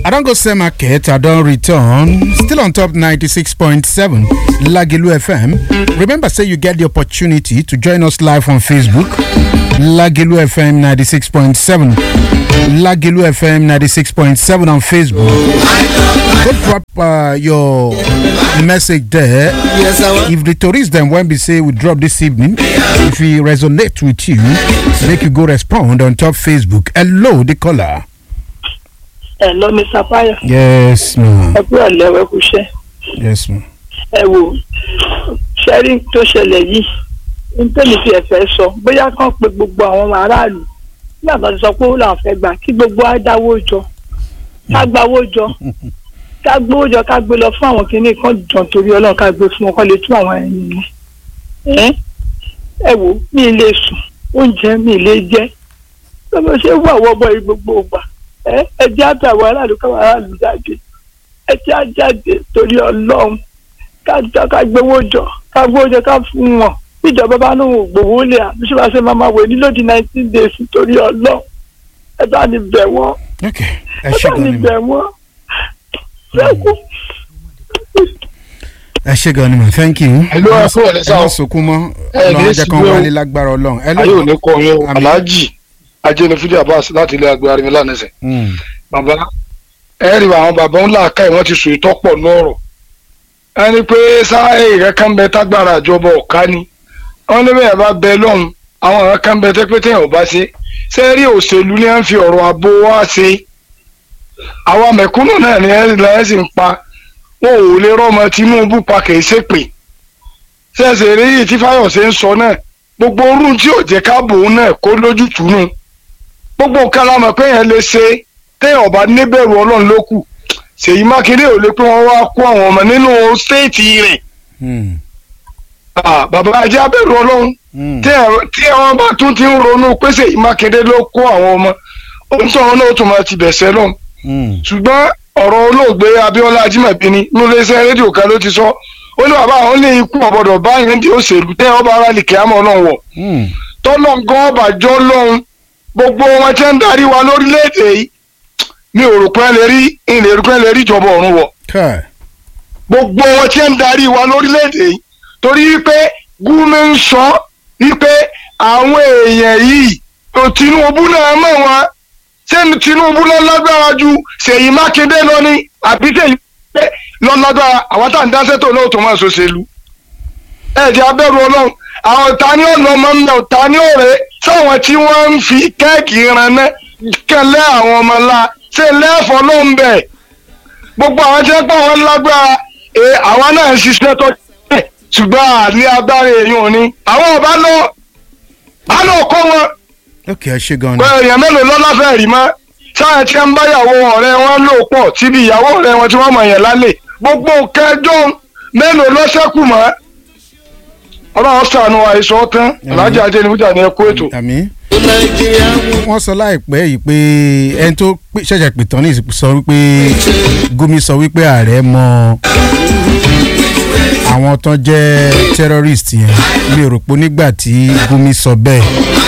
I don't go sell market, I don't return. Still on top 96.7 Lagilu FM. Remember, say you get the opportunity to join us live on Facebook. Lagilu FM 96.7. Lagilu FM 96.7 on Facebook. Go drop uh, your message there. Yes, I want. If the tourists then when we say we drop this evening, if we resonate with you, make you go respond on top Facebook. Hello, the caller. ẹ lọ mi sapaya Yes, ma'am. ẹ kúrò lẹwẹ kúṣẹ Yes, ma'am. ẹ wò ṣẹ́rí tó ṣẹlẹ̀ yìí nítorí fi ẹ̀fẹ́ sọ bóyá kàn pé gbogbo àwọn ọmọ aráàlú nígbà tó ti sọ pé ó làwọn fẹ́ gbà kí gbogbo á dáwó jọ ká gbawó jọ ká gbówó jọ ká gbé lọ fún àwọn kìíní kan jọ torí ọlọ́run ká gbé fún wọn kọ́ lè tú àwọn ẹ̀yìn yẹn ẹ wò mí ì lè sùn oúnjẹ mi ì lè jẹ lọ́mọ ṣé wà wọ́bọ̀ yìí gbogbo ògbà ẹ ẹ jẹ́ àtàwọn aráàlú káwọn aráàlú jáde ẹ jẹ́ àjáde torí ọlọ́run ká jọ ká gbowó jọ ká gbowó jọ ká fún wọn ìjọba bá ní òun gbowó lé àbí ṣé wàá ṣe máa máa wò ní lódì nineteen days torí ọlọ́run ẹ bá ní bẹ̀ wọ́n Okay. Ẹ ẹ ṣé bá gan ní ni ma. bẹ̀ wọ́n ṣẹ́kù. Ẹ ṣé gan ni ma. Thank you. Hello, ẹ kúrò ní Ẹ sáà. má sunkún mọ́. Ẹ Ọlọ́run ní á jẹ́ kán sígbó. wálé lágbára Ọlọ́run. Hello. ayé ò ní kọ yín o Àmín. aláàjì ajẹnifúdí abbas láti ilé agbára mi lánàṣẹ Mm. bàbá ẹ rí àwọn bàbá ńlá ká ẹ wọn ti sùn ìtọpọ lọ́rọ̀ ẹni pé sáà rẹ kàn bẹ tágbára àjọbọ ọ̀ká ni wọn ní bẹ́ẹ̀ bá bẹ lọ́hùn àwọn ọ̀rẹ́ kan bẹ tẹ́pẹ́ tẹ́yìn ọba ṣe ṣé rí òṣèlú ni wọ́n fi ọ̀rọ̀ àbò wá ṣe àwọn mẹ̀kúnnù náà ni ẹ̀ lẹ́yìn sì ń pa wọn ò lè rọ́mọ Tinubu pa kì í ṣépè ṣẹ̀ṣẹ̀ rí yìí tí Fáyọ̀ṣe ń sọ náà gbogbo orú tí ò jẹ́ káàbò náà kó lójútùú nù gbogbo nǹkan la mọ̀ pé yẹn lè ṣe téèyàn ọba níbẹ̀rù ọlọ́run ló kù Ṣèyí Mákindé ò lè pé wọ́n wá kó àwọn ọmọ nínú stéètì rẹ̀ Mm. Ah, bàbá ajé abẹ́rù ọlọ́run Mm. tí ẹ- tí wọ́n bá tún ti ń ronú pé Ṣèyí Mákindé ló kó àwọn ọmọ ohun tó wọn náà tún máa ti bẹ̀sẹ̀ lọ́hùn Mm. ṣùgbọ́n ọ̀rọ̀ olóògbé Abíọ́lá Ajímọ̀bí ni níléeṣẹ́ rédíò kan ló ti sọ ó ní bàbá àwọn ní ikú ọ̀bọ̀dọ̀ báyìí ní òṣèlú tẹ́ ọba ara lè kí á mọ̀ ọlọ́run wọ̀ Mm. tọ́lọ̀ gan ọbàjọ́ lọ́hùn gbogbo wọn tí ń darí wa lórílẹ̀‐èdè yìí mi ò rò pé ẹ lè rí ilé rò pé ẹ lè rí ìjọba ọ̀run wọ̀ Kai. gbogbo wọn tí ń darí wa lórílẹ̀‐èdè yìí torí wípé gúmi ń sọ wípé àwọn èèyàn yìí tó Tinubu náà mọ̀ wọn ṣé Tinubu lọ lágbára ju Ṣèyí Mákindé lọ ní àbí Ṣèyí Mákindé lọ lágbára àwọn tá à ń dá sẹ́tò náà tó máa ṣòṣèlú ẹ̀jẹ̀ abẹ́rù ọlọ́run àwọn ta ni ọ̀nà ọmọ mi náà ta ni ọ̀rẹ́ sáwọn tí wọ́n ń fi kẹ́ẹ̀kì ranná kẹlẹ́ àwọn ọmọ ńlá ṣe lẹ́ẹ̀fọ́ ló ń bẹ̀ gbogbo àwọn tí wọ́n pọ̀ wọ́n lágbára ẹ àwọn náà ń ṣiṣẹ́ tó tẹ̀ ṣùgbọ́n àní agbára èèyàn ni àwọn ọba lọ á lọ kọ́ wọn Okay, ẹ ṣé gan ni. pé èèyàn mélòó lọ́lá fẹ́ rí mọ́ sáà tí wọ́n bá ìyàwó ọ̀rẹ́ wọn lò pọ̀ síbi ìyàwó ọ̀rẹ́ wọn tí wọ́n mọ̀ yẹn lálẹ́ gbogbo kẹjọ mélòó lọ́sẹ̀kù mọ́ ọlọ́run sànù àìsàn tán alájà ajé ni fújà ní ẹkú ètò. Àmín. nàìjíríà mú wọ́n sọ láìpẹ́ yìí pé ẹni tó pè- ṣẹ̀ṣẹ̀ pè tán ní ìsìnkú sọ wípé Gumi sọ wípé ààrẹ mọ àwọn tán jẹ́ terrorist yẹn mi ò rò pé nígbà tí Gumi sọ bẹ́ẹ̀